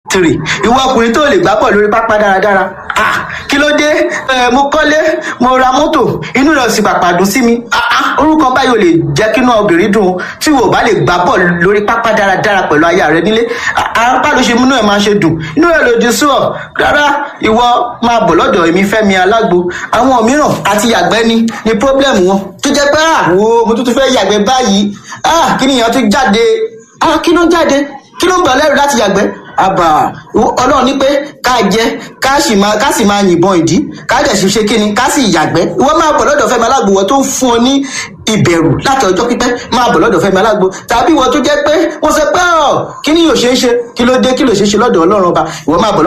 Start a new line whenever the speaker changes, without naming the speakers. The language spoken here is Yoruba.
three ìwọ ọkùnrin tó lè gbá bọ̀ lórí pápá dáradára ah kí ló dé ẹ mo kọ́lé mo ra mọ́tò inú rẹ̀ sì pàpà dùn sí mi ah ah orúkọ báyìí ò lè jẹ́ kí inú obìnrin dùn tí wò bá lè gbá bọ̀ lórí pápá dáradára pẹ̀lú aya rẹ nílé apá ló ṣe múnú ẹ̀ máa ṣe dùn inú rẹ̀ lòdì sí ọ rárá ìwọ máa bọ̀ lọ́dọ̀ èmi fẹ́mi alágbo àwọn mìíràn àti yàgbẹ́ ni ni problem wọn tó jẹ́ pé àwo mo tún tún fẹ́ yàgbẹ́ báyìí ah kí nìyẹn tún jáde ah kí ló ń jáde kí ló ń bà lẹ́rù láti yàgbẹ́ àbà ọlọ́run ní pé ká jẹ ká sì máa ká sì máa yìnbọn ìdí ká dẹ̀ sì ṣe kíni ká sì yàgbẹ́ ìwọ máa bọ̀ lọ́dọ̀ fẹ́mi alágbo wọ́n tó ń fún ọ ní ìbẹ̀rù láti ọjọ́ pípẹ́ máa bọ̀ lọ́dọ̀ fẹ́mi alágbo tàbí ìwọ tó jẹ́ pé wọ́n sọ pé ọ̀ kí ni yóò ṣe é ṣe kí ló dé kí ló ṣe é ṣe lọ́dọ̀ ọlọ́run ọba ìwọ máa bọ̀